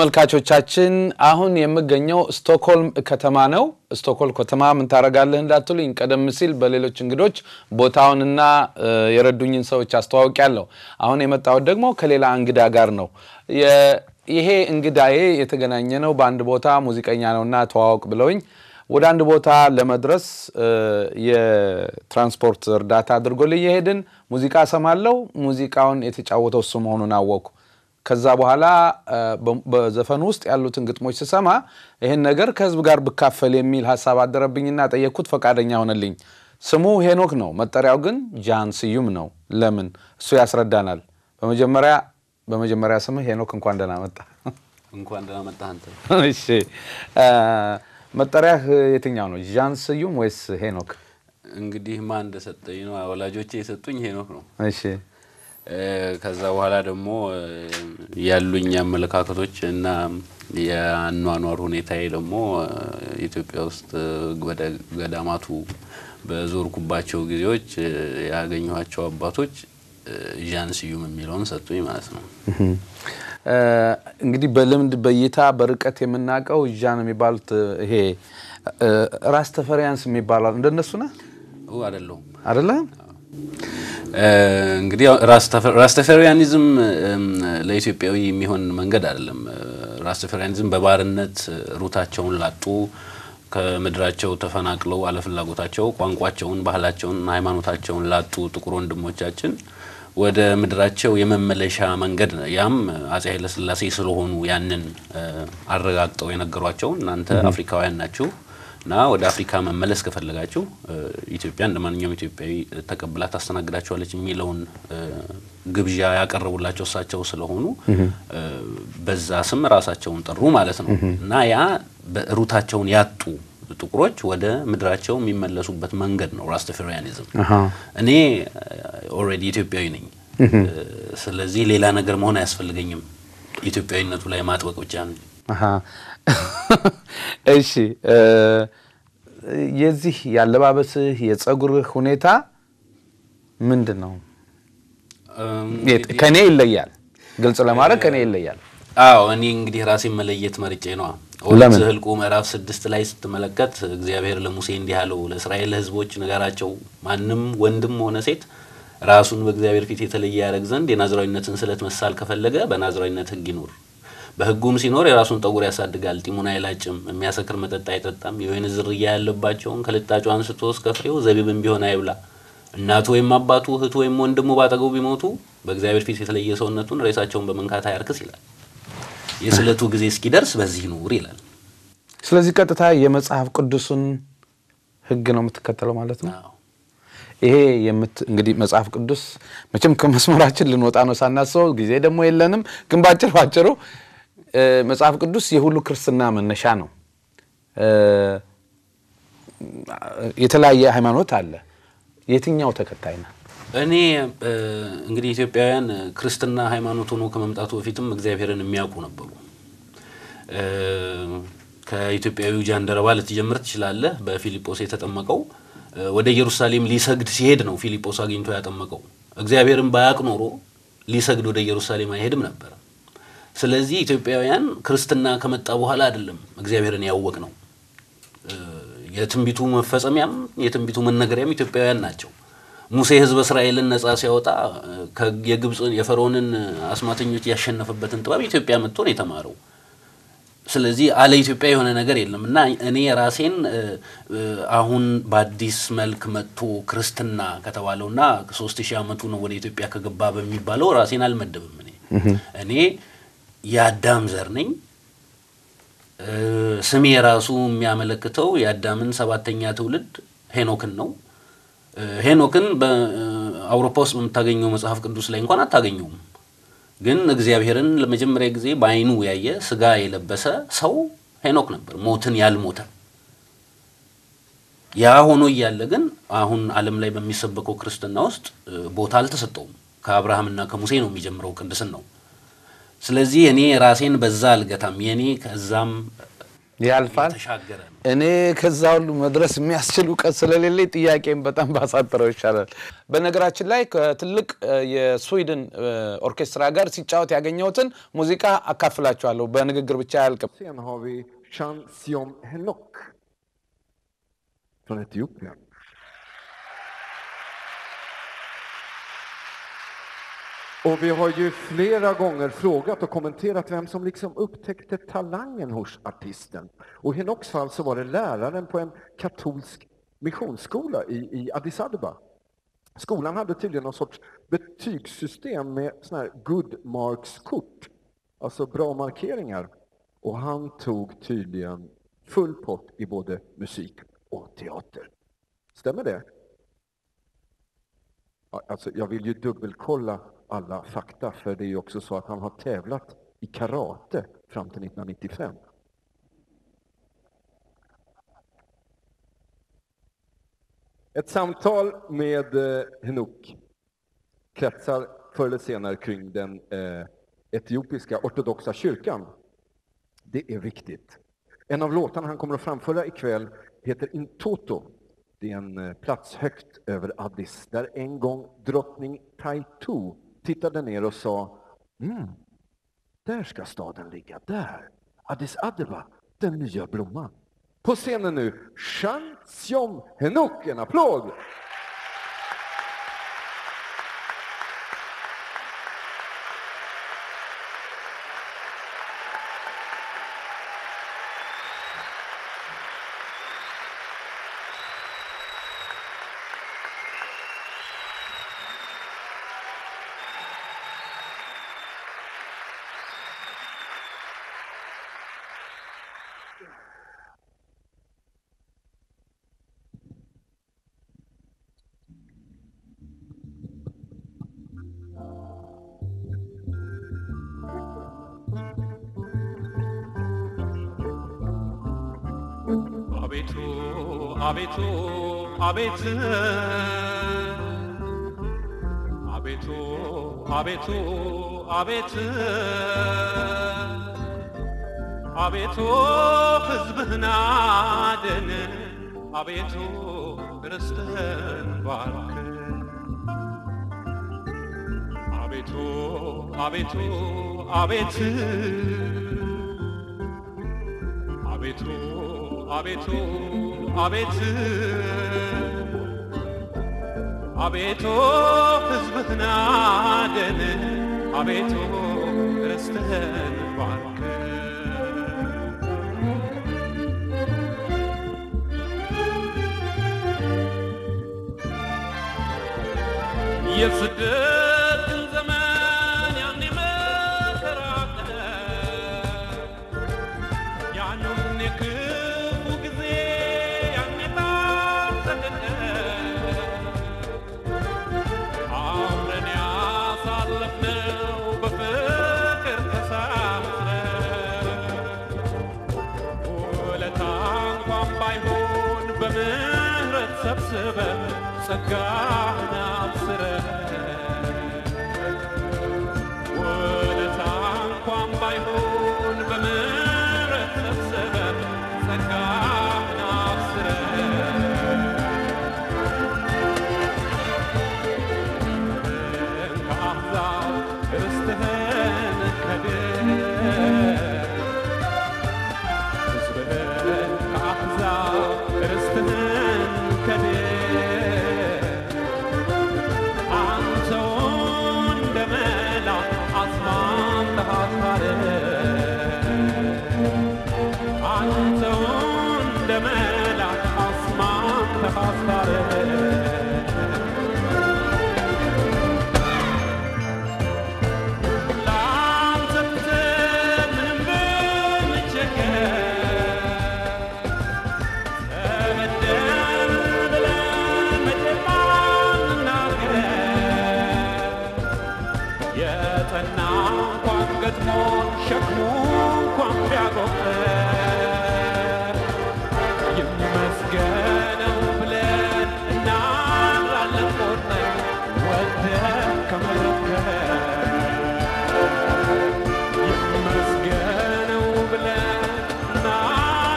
ተመልካቾቻችን አሁን የምገኘው ስቶክሆልም ከተማ ነው። ስቶክሆልም ከተማ ምን ታደርጋለህ እንዳትሉኝ፣ ቀደም ሲል በሌሎች እንግዶች ቦታውንና የረዱኝን ሰዎች አስተዋውቂያለሁ። አሁን የመጣሁት ደግሞ ከሌላ እንግዳ ጋር ነው። ይሄ እንግዳዬ የተገናኘ ነው በአንድ ቦታ ሙዚቀኛ ነውና ተዋወቅ ብለውኝ ወደ አንድ ቦታ ለመድረስ የትራንስፖርት እርዳታ አድርጎልኝ የሄድን ሙዚቃ ሰማለው። ሙዚቃውን የተጫወተው እሱ መሆኑን አወቅኩ። ከዛ በኋላ በዘፈኑ ውስጥ ያሉትን ግጥሞች ስሰማ ይህን ነገር ከህዝብ ጋር ብካፈል የሚል ሀሳብ አደረብኝና ጠየቅኩት። ፈቃደኛ ሆነልኝ። ስሙ ሄኖክ ነው፣ መጠሪያው ግን ጃን ስዩም ነው። ለምን እሱ ያስረዳናል። በመጀመሪያ በመጀመሪያ ስምህ ሄኖክ እንኳን ደህና መጣ። እንኳን ደህና መጣህ አንተ። እሺ መጠሪያህ የትኛው ነው? ዣን ስዩም ወይስ ሄኖክ? እንግዲህ ማን እንደሰጠኝ ነው። ወላጆቼ የሰጡኝ ሄኖክ ነው። እሺ ከዛ በኋላ ደግሞ ያሉኝ አመለካከቶች እና የአኗኗር ሁኔታዬ ደግሞ ኢትዮጵያ ውስጥ ወደ ገዳማቱ በዞርኩባቸው ጊዜዎች ያገኘኋቸው አባቶች ዣን ስዩም የሚለውን ሰጡኝ ማለት ነው። እንግዲህ በልምድ በእይታ በርቀት የምናውቀው ዣን የሚባሉት ይሄ ራስ ተፈሪያንስ የሚባሉ እንደነሱ ነ አይደለሁም አደለ? እንግዲህ ራስተፈሪያኒዝም ለኢትዮጵያዊ የሚሆን መንገድ አይደለም። ራስተፈሪያኒዝም በባርነት ሩታቸውን ላጡ ከምድራቸው ተፈናቅለው አለፍላጎታቸው ቋንቋቸውን፣ ባህላቸውን፣ ሃይማኖታቸውን ላጡ ጥቁር ወንድሞቻችን ወደ ምድራቸው የመመለሻ መንገድ ነው። ያም አጼ ኃይለሥላሴ ስለሆኑ ያንን አረጋግጠው የነገሯቸው እናንተ አፍሪካውያን ናችሁ እና ወደ አፍሪካ መመለስ ከፈለጋችሁ ኢትዮጵያ እንደ ማንኛውም ኢትዮጵያዊ ተቀብላ ታስተናግዳቸዋለች የሚለውን ግብዣ ያቀረቡላቸው እሳቸው ስለሆኑ በዛ ስም ራሳቸውን ጠሩ ማለት ነው እና ያ ሩታቸውን ያጡ ጥቁሮች ወደ ምድራቸው የሚመለሱበት መንገድ ነው ራስተፈሪያኒዝም። እኔ ኦልሬዲ ኢትዮጵያዊ ነኝ። ስለዚህ ሌላ ነገር መሆን አያስፈልገኝም። ኢትዮጵያዊነቱ ላይ ማጥበቅ ብቻ ነው። እሺ፣ የዚህ ያለባበስህ የጸጉርህ ሁኔታ ምንድን ነው? ከኔ ይለያል። ግልጽ ለማድረግ ከኔ ይለያል። አዎ እኔ እንግዲህ ራሴን መለየት መርጬ ነዋ። ኦሪት ዘኍልቍ ምዕራፍ ስድስት ላይ ስትመለከት እግዚአብሔር ለሙሴ እንዲህ አለው፣ ለእስራኤል ሕዝቦች ንገራቸው ማንም ወንድም ሆነ ሴት ራሱን በእግዚአብሔር ፊት የተለየ ያደረግ ዘንድ የናዝራዊነትን ስለት መሳል ከፈለገ በናዝራዊነት ሕግ ይኑር። በሕጉም ሲኖር የራሱን ጠጉር ያሳድጋል፣ ጢሙን አይላጭም፣ የሚያሰክር መጠጥ አይጠጣም፣ የወይን ዝርያ ያለባቸውን ከልጣጩ አንስቶ እስከ ፍሬው ዘቢብም ቢሆን አይብላ። እናቱ ወይም አባቱ እህቱ ወይም ወንድሙ ባጠገቡ ቢሞቱ በእግዚአብሔር ፊት የተለየ ሰውነቱን ሬሳቸውን በመንካት አያርክስ ይላል። የስለቱ ጊዜ እስኪደርስ በዚህ ኑር ይላል። ስለዚህ ቀጥታ የመጽሐፍ ቅዱስን ህግ ነው የምትከተለው ማለት ነው። ይሄ እንግዲህ መጽሐፍ ቅዱስ መቼም ከመስመራችን ልንወጣ ነው ሳናስበው፣ ጊዜ ደግሞ የለንም። ግን ባጭር ባጭሩ መጽሐፍ ቅዱስ የሁሉ ክርስትና መነሻ ነው። የተለያየ ሃይማኖት አለ። የትኛው ተከታይ ነው? እኔ እንግዲህ ኢትዮጵያውያን ክርስትና ሃይማኖት ሆኖ ከመምጣቱ በፊትም እግዚአብሔርን የሚያውቁ ነበሩ። ከኢትዮጵያዊው ጃንደረባ ልትጀምር ትችላለህ። በፊልጶስ የተጠመቀው ወደ ኢየሩሳሌም ሊሰግድ ሲሄድ ነው ፊልጶስ አግኝቶ ያጠመቀው። እግዚአብሔርን ባያውቅ ኖሮ ሊሰግድ ወደ ኢየሩሳሌም አይሄድም ነበር። ስለዚህ ኢትዮጵያውያን ክርስትና ከመጣ በኋላ አይደለም እግዚአብሔርን ያወቅ ነው። የትንቢቱ መፈጸሚያም የትንቢቱ መነገሪያም ኢትዮጵያውያን ናቸው። ሙሴ ሕዝበ እስራኤልን ነጻ ሲያወጣ የግብፅ የፈርዖንን አስማተኞች ያሸነፈበትን ጥበብ ኢትዮጵያ መጥቶ ነው የተማረው። ስለዚህ አለ ኢትዮጵያ የሆነ ነገር የለም እና እኔ ራሴን አሁን በአዲስ መልክ መጥቶ ክርስትና ከተባለውና ሶስት ሺህ ዓመቱ ነው ወደ ኢትዮጵያ ከገባ በሚባለው ራሴን አልመደብም። እኔ እኔ የአዳም ዘር ነኝ። ስሜ ራሱ የሚያመለክተው የአዳምን ሰባተኛ ትውልድ ሄኖክን ነው። ሄኖክን በአውሮፓ ውስጥ በምታገኘው መጽሐፍ ቅዱስ ላይ እንኳን አታገኘውም። ግን እግዚአብሔርን ለመጀመሪያ ጊዜ በዓይኑ ያየ ስጋ የለበሰ ሰው ሄኖክ ነበር፣ ሞትን ያልሞተ። ያ ሆኖ እያለ ግን አሁን ዓለም ላይ በሚሰበከው ክርስትና ውስጥ ቦታ አልተሰጠውም። ከአብርሃምና ከሙሴ ነው የሚጀምረው ቅድስን ነው። ስለዚህ እኔ ራሴን በዛ አልገታም። የኔ ከዛም ያልፋል። የተሻገረ ነው። እኔ ከዛ ሁሉ መድረስ የሚያስችል እውቀት ስለሌለኝ ጥያቄም በጣም ባሳጥረው ይሻላል። በነገራችን ላይ ከትልቅ እ፣ የስዊድን እ፣ ኦርኬስትራ ጋር ሲጫወት ያገኘሁትን ሙዚቃ አካፍላችኋለሁ። በንግግር ብቻ አያልቅም። Sen har vi Chan Siom Henok från Etiopien. Och vi har ju flera gånger frågat och kommenterat vem som liksom upptäckte talangen hos artisten. Och i Henoks fall så var det läraren på en katolsk missionsskola i, i Addis Abeba. Skolan hade tydligen någon sorts betygssystem med såna här good marks-kort, alltså bra markeringar. Och han tog tydligen full pott i både musik och teater. Stämmer det? Ja, Alltså, jag vill ju dubbelkolla alla fakta, för det är ju också så att han har tävlat i karate fram till 1995. Ett samtal med eh, Henok kretsar förr eller senare kring den eh, etiopiska ortodoxa kyrkan. Det är viktigt. En av låtarna han kommer att framföra ikväll heter Intoto. Det är en eh, plats högt över Addis, där en gång drottning Taitu tittade ner och sa mm, där ska staden ligga, där. Addis Abeba, den nya blomman. På scenen nu, Chan Siom Henok, en applåd! አቤቱ አቤቱ አቤት አቤቱ አቤቱ አቤት አቤቱ ሕዝብህን አድን አቤቱ ርስትህን ባርክ አቤቱ አቤቱ አቤት አቤቱ አቤቱ አቤት አቤቱ ሕዝብህን አድን አቤቱ ርስትህን ባርክ የስደትን ዘመን ያኔ መከራ ያንን የክፉ ጊዜ ያኔ ታሰደደ አብረን ያሳለፍነው በፍቅር ተሳስረን ውለታ እንኳን ባይሆን በምህረት ሰብስበን ጸጋህን አብስረን ውለታ እንኳን ባይሆን በምህረት ሰብስበን ጸጋህን አብስረን ከአሕዛብ ርስትህን ከድን ሕዝብህን ከአሕዛብ ርስትህን ከድን አንተው እንደ መላክ አስማምተሃታል አንተው እንደ መላክ አስማምተሃታል ለአንተ ትተን ምንም ብንቸገር ተበደል ብለን መቼም አንናገር። የጠና እንኳን ገጥሞን ሸክሙ እንኳን ቢያጎበር ይመስገነው ብለን እናምራለን ቆርጠን ወደን ከመረከር ይመስገነው ብለን እናምራለን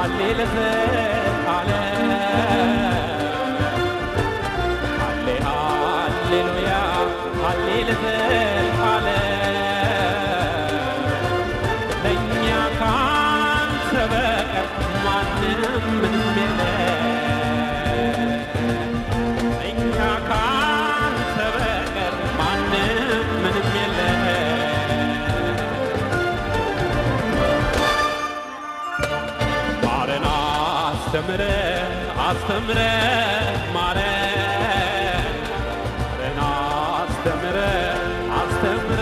ሃሌ ሃሌሉያ ሃሌ ለእኛ ካንተ በቀር ማንም ምንም የለ እኛ ካንተ በቀር ማንም ምንም የለ ማረን አስተምረ አስተምረ ማረን ማረን አስተምረ አስተምረ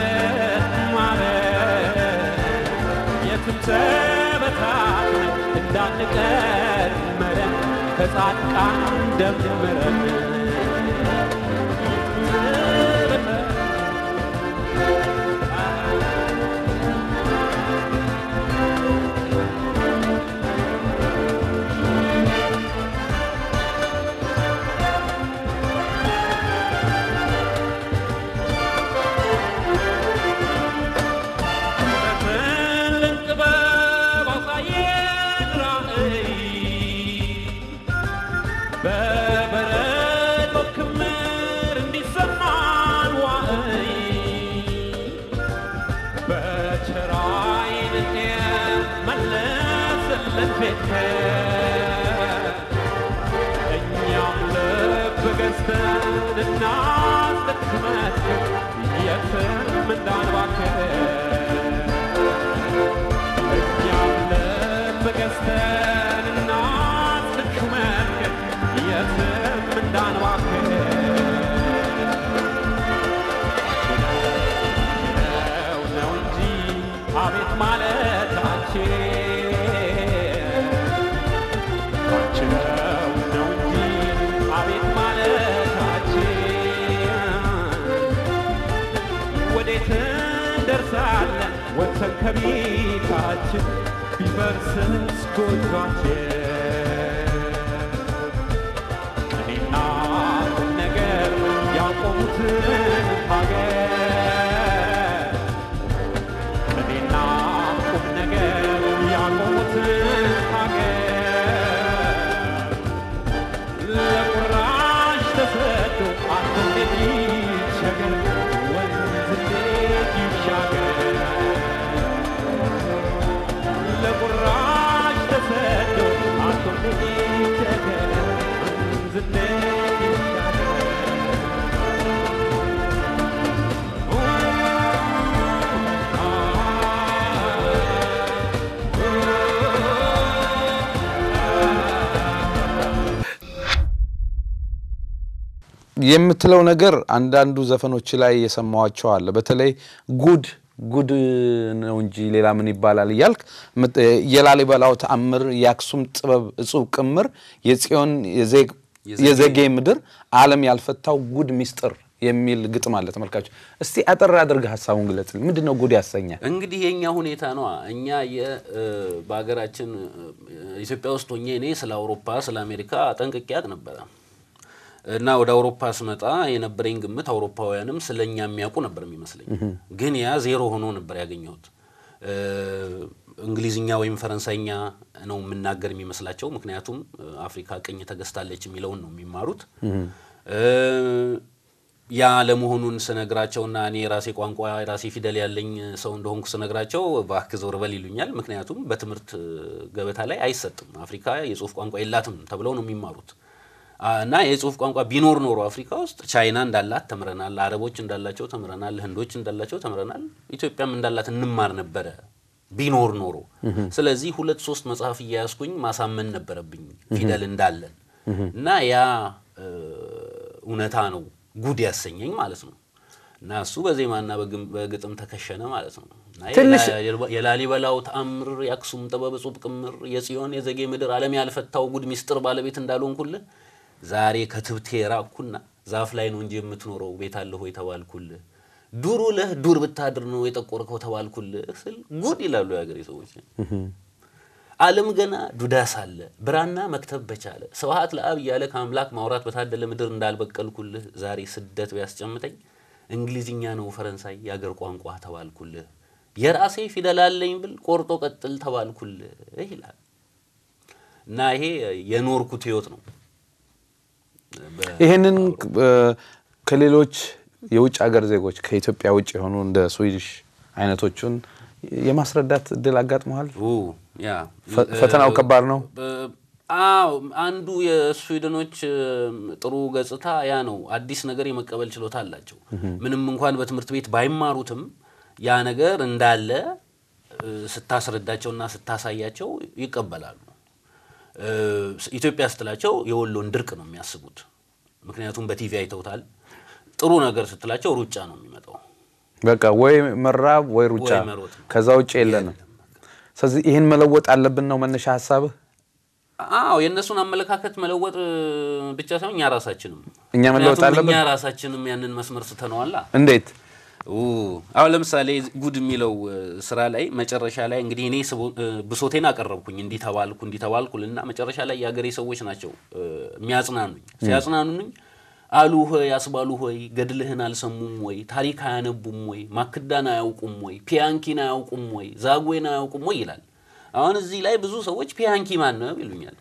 ማረን የትም ተበታትነን እንዳንቀር መረን ከጻድቃን ደምረን በትልቅ ጥበብ አሳየን ራእይ በበረዶ ክምር እንዲሰማን ዋእይ በቸር ዓይንህ መለስልን ቤትህ እኛም ልብ ገዝተን እናስደክመት የትም እንዳንባክን እኛም ልብ ገዝተን እናስደክመት የትም እንዳንባክን ነው ነው እንጂ አቤት ማለታችን ባንችለው ነው እንጂ አቤት ማለታችን ወዴት እንደርሳለን ወጥተን ከቤታችን ቢፈርስስ ጎጇችን እኔና ቁም ነገር ያቆሙትን ሀገር እኔና ቁም ነገር ያቆሙትን ሀገር ለቁራሽ ተሰዶ አንተ እንዴት ይቸገር ወንዝ እንዴት ይሻገር ለቁራሽ ተሰዶ አንተ እንዴት ይቸገር ወንዝ እንዴት ይሻገር የምትለው ነገር አንዳንዱ ዘፈኖች ላይ የሰማኋቸው አለ። በተለይ ጉድ ጉድ ነው እንጂ ሌላ ምን ይባላል እያልክ ምት- የላሊበላው ተአምር፣ የአክሱም ጥበብ እጹብ ቅምር፣ የጽዮን የዜግ- የዘጌ ምድር ዓለም ያልፈታው ጉድ ሚስጥር የሚል ግጥም አለ። ተመልካቾች እስቲ አጠር አድርገህ ሀሳቡን ግለጽልኝ። ምንድን ነው ጉድ ያሰኛል? እንግዲህ የእኛ ሁኔታ ነዋ። እኛ የ- እ፣ በሀገራችን እ፣ ኢትዮጵያ ውስጥ ሆኜ እኔ ስለ አውሮፓ ስለ አሜሪካ ጠንቅቄ አቅ ነበረ እና ወደ አውሮፓ ስመጣ የነበረኝ ግምት አውሮፓውያንም ስለ እኛ የሚያውቁ ነበር የሚመስለኝ። ግን ያ ዜሮ ሆኖ ነበር ያገኘሁት። እ፣ እንግሊዝኛ ወይም ፈረንሳይኛ ነው የምናገር የሚመስላቸው። ምክንያቱም እ፣ አፍሪካ ቅኝ ተገዝታለች የሚለውን ነው የሚማሩት። እ፣ ያ ለመሆኑን ስነግራቸውና እኔ የራሴ ቋንቋ የራሴ ፊደል ያለኝ ሰው እንደሆንኩ ስነግራቸው እባክህ ዞር በል ይሉኛል። ምክንያቱም በትምህርት ገበታ ላይ አይሰጥም። አፍሪካ የጽሁፍ ቋንቋ የላትም ተብለው ነው የሚማሩት አ፣ እና የጽሁፍ ቋንቋ ቢኖር ኖሮ አፍሪካ ውስጥ ቻይና እንዳላት ተምረናል፣ አረቦች እንዳላቸው ተምረናል፣ ህንዶች እንዳላቸው ተምረናል፣ ኢትዮጵያም እንዳላት እንማር ነበረ ቢኖር ኖሮ። ስለዚህ ሁለት ሶስት መጽሐፍ እያያዝኩኝ ማሳመን ነበረብኝ ፊደል እንዳለን እና ያ እ፣ እውነታ ነው ጉድ ያሰኘኝ ማለት ነው። እና እሱ በዜማና በግም- በግጥም ተከሸነ ማለት ነው። እና ትንሽ- የላ- የላሊበላው ተአምር፣ የአክሱም ጥበብ እጹብ ቅምር፣ የጽዮን የዘጌ ምድር ዓለም ያልፈታው ጉድ ሚስጥር ባለቤት እንዳልሆንኩልህ ዛሬ ከትብቴ ራቅኩና ዛፍ ላይ ነው እንጂ የምትኖረው ቤት አለህ ሆይ ተባልኩልህ። ዱር ውለህ ዱር ብታድር ነው የጠቆርከው ተባልኩልህ ስል ጉድ ይላሉ የሀገሬ ሰዎች። ዓለም ገና ዱዳ ሳለ ብራና መክተብ በቻለ ስብሐት ለአብ እያለ ከአምላክ ማውራት በታደለ ምድር እንዳልበቀልኩልህ ዛሬ ስደት ቢያስጨምጠኝ እንግሊዝኛ ነው ፈረንሳይ የአገር ቋንቋ ተባልኩልህ። የራሴ ፊደል አለኝ ብል ቆርጦ ቀጥል ተባልኩልህ ይላል። እና ይሄ የኖርኩት ህይወት ነው። በ- ይህንን እ፣ ከሌሎች የውጭ ሀገር ዜጎች ከኢትዮጵያ ውጭ የሆኑ እንደ ስዊድሽ አይነቶቹን የማስረዳት እድል አጋጥመዋል? ኡ፣ ያ ፈ- ፈተናው ከባድ ነው? በ- አዎ አንዱ የስዊድኖች እም፣ ጥሩ ገጽታ ያ ነው። አዲስ ነገር የመቀበል ችሎታ አላቸው። ምንም እንኳን በትምህርት ቤት ባይማሩትም ያ ነገር እንዳለ እ፣ ስታስረዳቸውና ስታሳያቸው ይቀበላሉ። እ፣ ኢትዮጵያ ስትላቸው የወሎን ድርቅ ነው የሚያስቡት። ምክንያቱም በቲቪ አይተውታል። ጥሩ ነገር ስትላቸው ሩጫ ነው የሚመጣው። በቃ ወይ መራብ ወይ ሩጫ፣ ወይ መሮጥ ነው። ከዛ ውጭ የለንም። ስለዚህ ይህን መለወጥ አለብን ነው መነሻ ሀሳብህ? አዎ የእነሱን አመለካከት መለወጥ እ፣ ብቻ ሳይሆን እኛ ራሳችንም እኛ መለወጥ ምክንያቱም አለብን? እኛ ራሳችንም ያንን መስመር ስተነዋላ። እንዴት? ኡ፣ አሁን ለምሳሌ ጉድ የሚለው እ፣ ስራ ላይ መጨረሻ ላይ እንግዲህ እኔ ስቦ- እ፣ ብሶቴን አቀረብኩኝ እንዲህ ተባልኩ እንዲህ ተባልኩልና መጨረሻ ላይ የሀገሬ ሰዎች ናቸው እ፣ የሚያጽናኑኝ። ሲያጽናኑኝ አሉ ሆይ አስባሉ ሆይ ገድልህን አልሰሙም ወይ ታሪክ አያነቡም ወይ ማክዳን አያውቁም ወይ ፒያንኪን አያውቁም ወይ ዛጉዌን አያውቁም ወይ ይላል። አሁን እዚህ ላይ ብዙ ሰዎች ፒያንኪ ማን ነው ይሉኛል።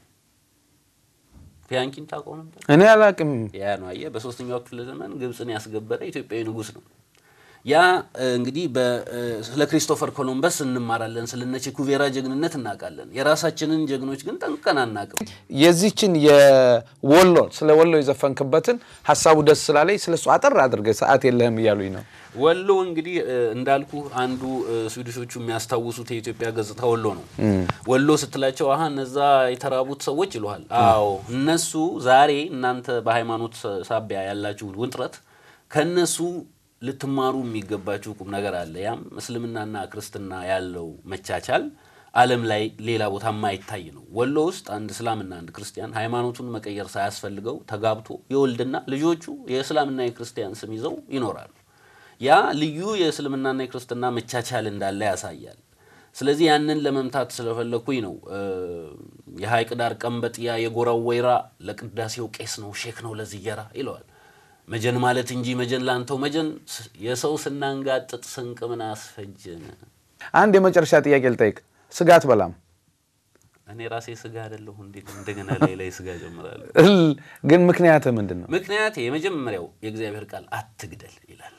ፒያንኪን ታውቀው ነበር? እኔ አላቅም። ያ ነው አየህ፣ በሶስተኛው ክፍለ ዘመን ግብፅን ያስገበረ ኢትዮጵያዊ ንጉሥ ነው። ያ እ፣ እንግዲህ በ- እ፣ ስለ ክሪስቶፈር ኮሎምበስ እንማራለን፣ ስለነ ቼኩቬራ ጀግንነት እናውቃለን። የራሳችንን ጀግኖች ግን ጠንቅቀን አናውቅም። የዚችን የወሎ ስለ ወሎ የዘፈንክበትን ሀሳቡ ደስ ስላለኝ ስለ እሱ አጠር አድርገህ ሰዓት የለህም እያሉኝ ነው። ወሎ እንግዲህ እ፣ እንዳልኩ አንዱ እ፣ ስዊድሾቹ የሚያስታውሱት የኢትዮጵያ ገጽታ ወሎ ነው። ወሎ ስትላቸው አሀ እነዛ የተራቡት ሰዎች ይሉሃል። አዎ እነሱ ዛሬ እናንተ በሃይማኖት ሳቢያ ያላችሁ ውጥረት ከነሱ ልትማሩ የሚገባችሁ ቁም ነገር አለ። ያም እስልምናና ክርስትና ያለው መቻቻል ዓለም ላይ ሌላ ቦታ የማይታይ ነው። ወሎ ውስጥ አንድ እስላምና አንድ ክርስቲያን ሃይማኖቱን መቀየር ሳያስፈልገው ተጋብቶ የወልድና ልጆቹ የእስላምና የክርስቲያን ስም ይዘው ይኖራሉ። ያ ልዩ የእስልምናና የክርስትና መቻቻል እንዳለ ያሳያል። ስለዚህ ያንን ለመምታት ስለፈለኩኝ ነው እ፣ የሀይቅ ዳር ቀንበጥያ የጎራው ወይራ ለቅዳሴው ቄስ ነው ሼክ ነው ለዝየራ ይለዋል። መጀን ማለት እንጂ መጀን ላንተው መጀን ስ- የሰው ስናንጋጥጥ ስንቅ ምን አስፈጀን። አንድ የመጨረሻ ጥያቄ ልጠይቅ። ስጋት በላም እኔ ራሴ ስጋ አይደለሁ እንዴት እንደገና ላይ ላይ ስጋ ጀምራለሁ? እል- ግን ምክንያትህ ምንድን ነው? ምክንያት የመጀመሪያው የእግዚአብሔር ቃል አትግደል ይላል።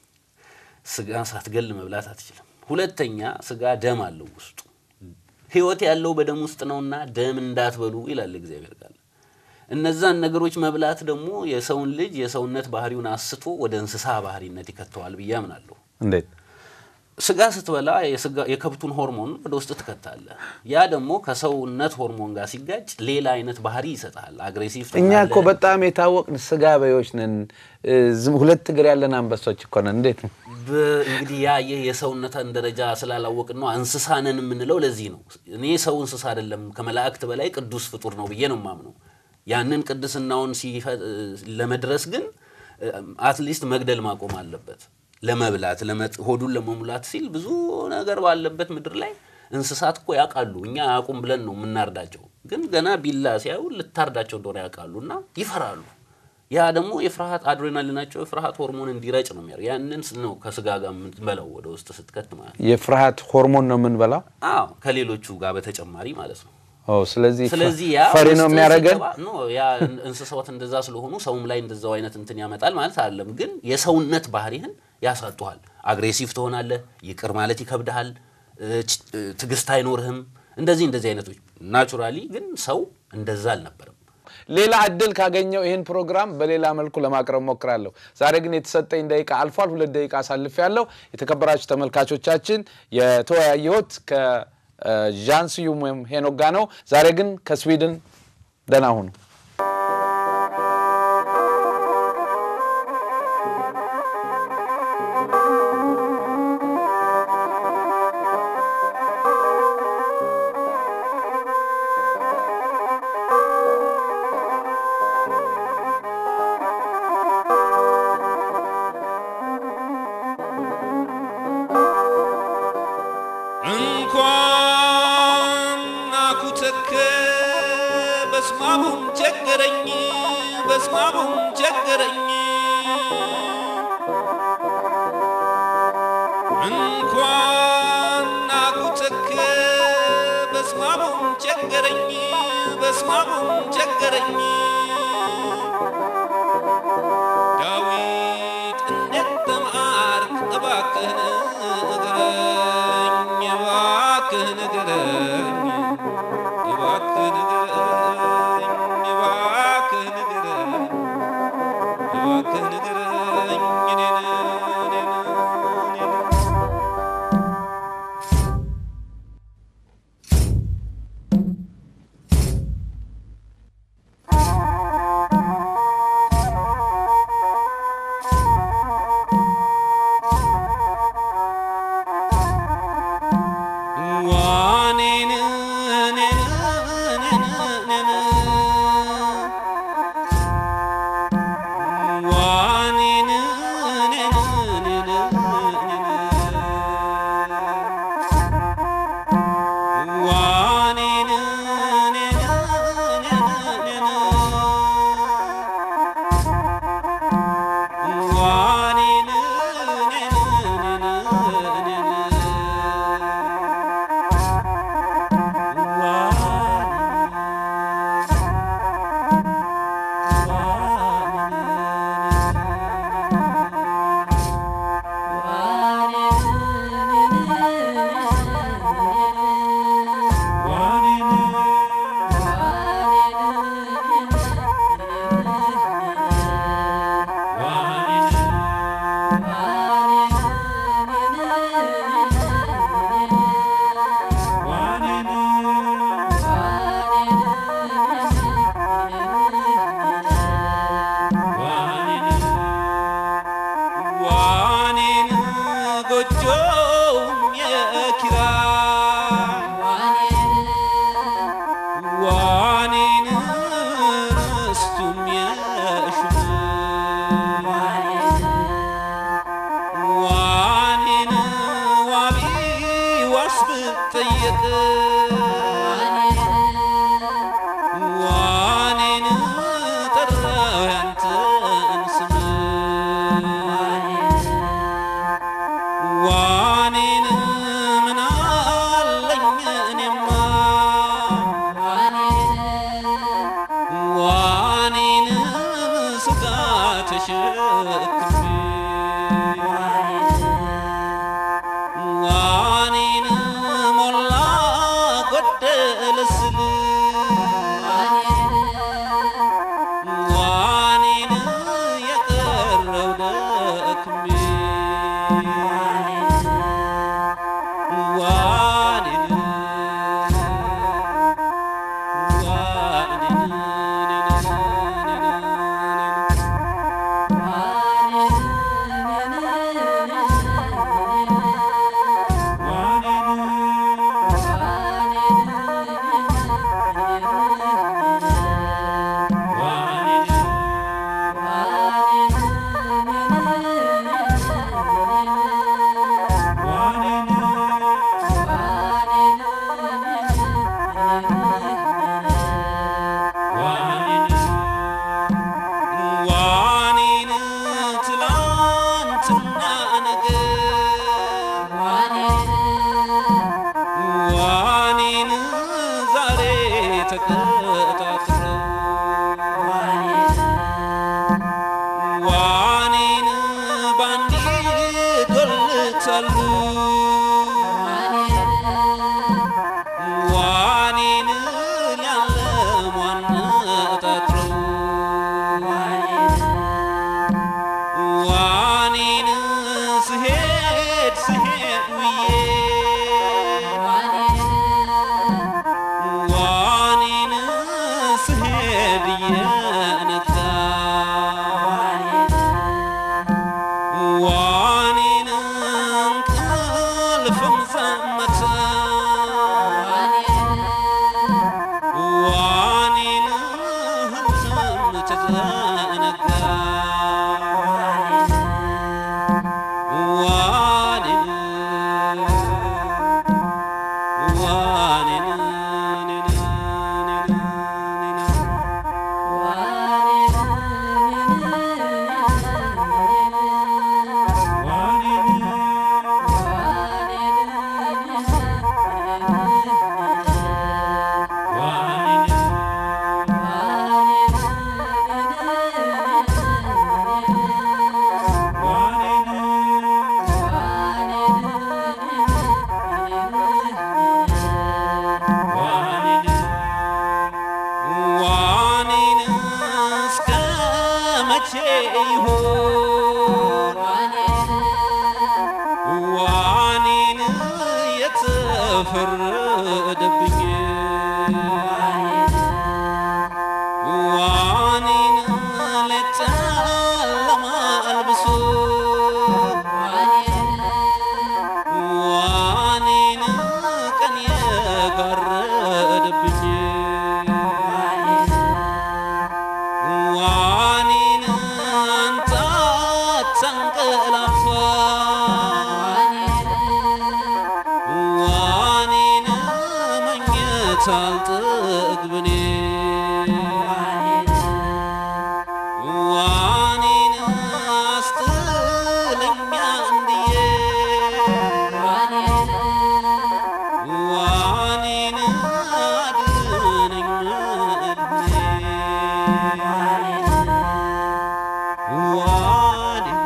ስጋ ሳትገል መብላት አትችልም። ሁለተኛ ስጋ ደም አለው ውስጡ። ሕይወት ያለው በደም ውስጥ ነውና ደም እንዳትበሉ ይላል እግዚአብሔር ቃል። እነዛን ነገሮች መብላት ደግሞ የሰውን ልጅ የሰውነት ባህሪውን አስቶ ወደ እንስሳ ባህሪነት ይከተዋል ብዬ አምናለሁ። እንዴት? ስጋ ስትበላ የስጋ- የከብቱን ሆርሞን ወደ ውስጥ ትከታለህ። ያ ደግሞ ከሰውነት ሆርሞን ጋር ሲጋጭ ሌላ አይነት ባህሪ ይሰጣል። አግሬሲቭ እኛ ትሆናለህ። እኮ በጣም የታወቅን ስጋ በዮች ነን። እ፣ ዝም ሁለት እግር ያለን አንበሶች እኮ ነን። እንዴት ነው? በ- እንግዲህ ያ ይህ የሰውነትን ደረጃ ስላላወቅን ነው እንስሳ ነን የምንለው። ለዚህ ነው እኔ ሰው እንስሳ አይደለም ከመላእክት በላይ ቅዱስ ፍጡር ነው ብዬ ነው የማምነው። ያንን ቅድስናውን ሲፈ- ለመድረስ ግን አትሊስት መግደል ማቆም አለበት። ለመብላት ለመጥ- ሆዱን ለመሙላት ሲል ብዙ ነገር ባለበት ምድር ላይ እንስሳት እኮ ያውቃሉ። እኛ አያውቁም ብለን ነው የምናርዳቸው። ግን ገና ቢላ ሲያዩ ልታርዳቸው እንደሆነ ያውቃሉ እና ይፈራሉ። ያ ደግሞ የፍርሃት አድሬናሊናቸው የፍርሃት ሆርሞን እንዲረጭ ነው የሚያደርግ። ያንን ስ- ነው ከስጋ ጋር የምትበላው ወደ ውስጥ ስትከት ማለት ነው። የፍርሃት ሆርሞን ነው የምንበላው። አዎ ከሌሎቹ ጋር በተጨማሪ ማለት ነው። ኦ፣ ስለዚህ ስለዚህ ያ ፈሪ ነው ውስጥ የሚያደርገን። ሲገባ- ኖ ያ እን- እንስሳት እንደዛ ስለሆኑ ሰውም ላይ እንደዛው አይነት እንትን ያመጣል ማለት አይደለም። ግን የሰውነት ባህሪህን ያሳጡሃል። አግሬሲቭ ትሆናለህ። ይቅር ማለት ይከብድሃል። እ፣ ች- እ፣ ትዕግስት አይኖርህም። እንደዚህ እንደዚህ አይነቶች ናቹራሊ። ግን ሰው እንደዛ አልነበረም። ሌላ እድል ካገኘው ይህን ፕሮግራም በሌላ መልኩ ለማቅረብ ሞክራለሁ። ዛሬ ግን የተሰጠኝ ደቂቃ አልፏል። ሁለት ደቂቃ አሳልፍ ያለው የተከበራችሁ ተመልካቾቻችን የተወያየሁት ከዣን ስዩም ወይም ሄኖክ ጋ ነው። ዛሬ ግን ከስዊድን ደህና ሁኑ። እንኳን አኩተከ በስማሙም ቸገረኝ በስማሙም ቸገረኝ እንኳን አኩተከ በስማ በስማሙም ቸገረኝ በስማሙም ቸገረኝ ዳዊት እንዴት ተማርክ እባክህ ንገረኝ እባክህ ንገረኝ እባክህ ንገረኝ እባክህ ንገረኝ እባክህ ንገረኝ እኔን እኔን እኔን ዋኔን እኔን እኔን እኔን ዋኔን እኔን እኔን እኔን ዋኔን እኔን እኔን እኔን ዋኔን እኔን እኔን እኔን ዋኔን ጎጆውም የኪራይ ዋኔን ርስቱም የሹም ዋኔን ዋቢ ዋስ ብጠየቅ ዋኔን ጠራው ያንተን ስም ዋኔን ምን አለኝ እኔማ ዋኔን ስጋ ተሸክሜ ዋኔን ሞላ ጎደለ ስል ዋኔን የቀረው ደክሜ ዋኔን ዋኔን ትላንትና ነገ ዋኔን ዛሬ ተቀጣጥረው ዋኔን ባንዲ ዶልታሉ ዋኔን ሊያለሟን ጠጥረው ዋኔን ስሄድ ስሄድ ውዬ ዋኔን ስሄድ እየነጋ ዋኔን እንቅልፍም ዘመተ ዋኔን ለጨለማ አልብሶ ዋኔን ቀን የጋረደብኝ ዋኔን አንተ አታንቀላፋ ዋኔን መኘት አልጠግብኔ ዋኔን አስጥለኛ እንድዬ ዋኔን አድነኝ እድሜ ዋኔን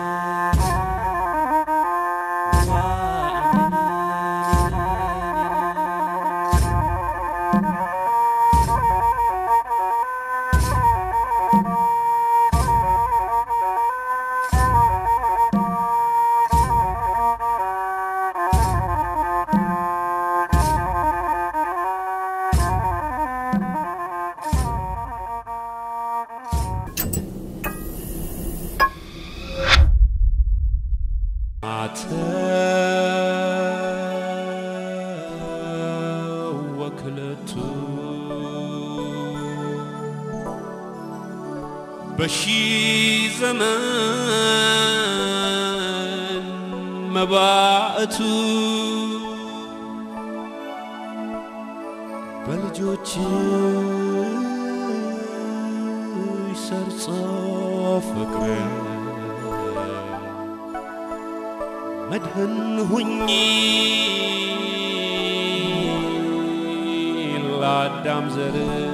ወክለቱ በሺ ዘመን መባእቱ በልጆች ሰርጾ ፍቅር መድህን ሁኚ ለአዳም ዘር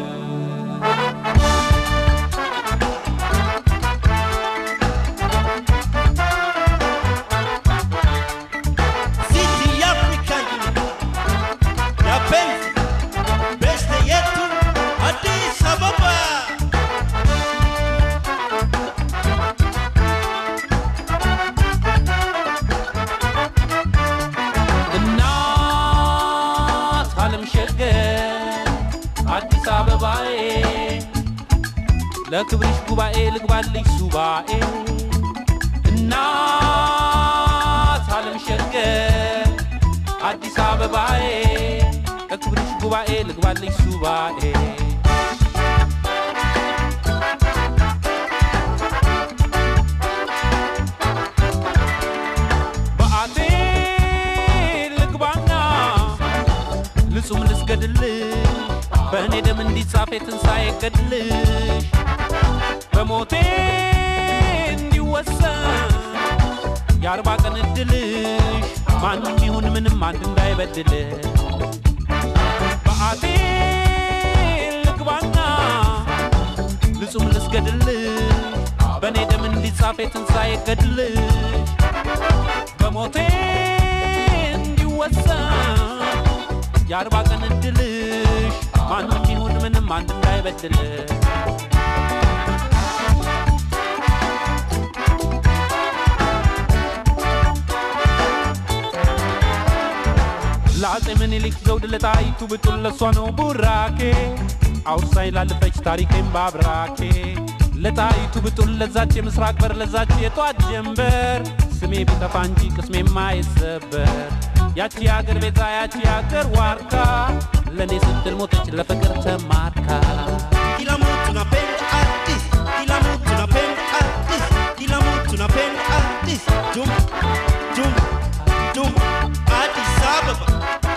City African Yapenzi Beste yetu Addis Ababa እናት አለም ሸገር አዲስ አበባዬ ለክብርሽ ጉባኤ ልግባልሽ ሱባኤ እናት አለም ሸገር አዲስ አበባዬ ለክብርሽ ጉባኤ ልግባልሽ ሱባኤ በአቴ ልግባና ልጹም ልስገድልሽ በእኔ ደም እንዲጻፍ የትንሣኤ ገድልሽ በሞቴ እንዲወሰን የአርባ ቀን እድልሽ ማንም ይሁን ምንም አንድ እንዳይበድልሽ በአቴ ልግባና ልጹም ልስገድልሽ በእኔ ደም እንዲጻፍ የትንሣኤ ገድልሽ በሞቴ እንዲወሰን የአርባ ቀን እድልሽ ማንም ይሁን ምንም አንድ እንዳይበድልሽ ለአፄ ምኒልክ ዘውድ ለጣይቱ ብጡል ለሷ ነው ቡራኬ አውሳኝ ላለፈች ታሪኬም ባብራኬ ለጣይቱ ብጡል ለዛች የምስራቅ በር ለዛች የጧት ጀንበር ስሜ ቢጠፋ እንጂ ቅስሜ ማይሰበር ያቺ አገር ቤዛ ያቺ አገር ዋርካ ለእኔ ስትል ሞተች ለፍቅር ተማርካ Kila mtu napenda Addis Kila mtu napenda Addis Kila mtu napenda Addis Jum Jum Jum Addis Ababa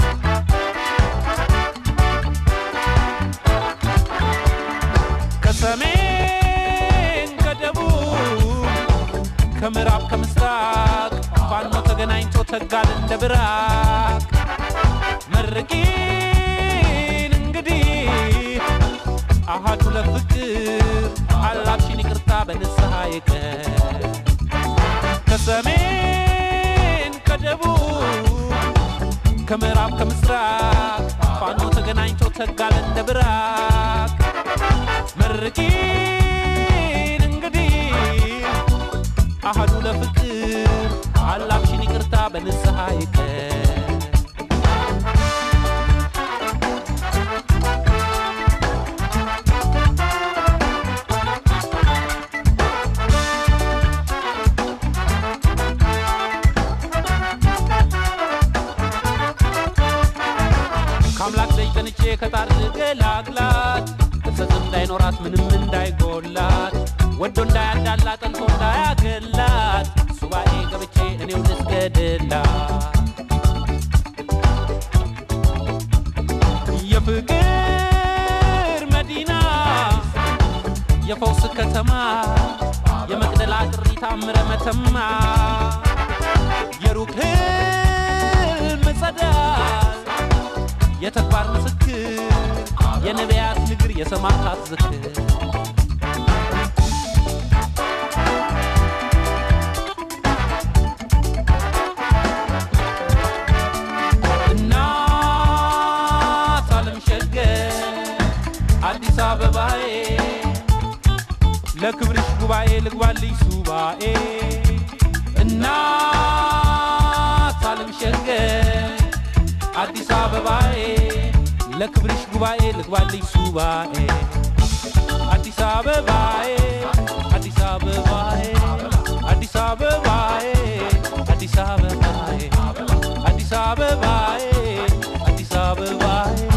ከሰሜን ከደቡብ ከምዕራብ ከምስራቅ ፋኖ ተገናኝቶ ተጋል እንደ ብራቅ መርቂን እንግዲህ አሃዱ ለፍቅር አላፍሽን ይቅርታ በንስሐ ይቀር ከሰሜን ከደቡብ ከምዕራብ ከምስራቅ ፋኖ ተገናኝቶ ተጋል እንደ ብራቅ መርቂን እንግዲህ አሃዱ ለፍቅር አላፍሽን ይቅርታ በንስሐ ይቀር ከጣር ገላግላት እሰት እንዳይኖራት ምንም እንዳይጎላት ወዶ እንዳያዳላ ጠልቶ እንዳያገላት ሱባኤ ገብቼ እኔው ልስገድላት የፍቅር መዲና የፈውስ ከተማ የመቅደላ ጥሪ ታምረ መተማ የሩቅ ህልም ጸዳል የተግባር ምስክር የነቢያት ንግር የሰማዕታት ዝክር እናት ዓለም ሸገር አዲስ አበባዬ ለክብርሽ ጉባኤ ልግባልሽ ሱባኤ እናት ዓለም ሸገር አዲስ አበባዬ ለክብርሽ ጉባኤ ልግባልሽ ሱባኤ አዲስ አበባዬ አዲስ አበባዬ አዲስ አበባዬ አዲስ አበባዬ አዲስ አበባዬ አዲስ አበባዬ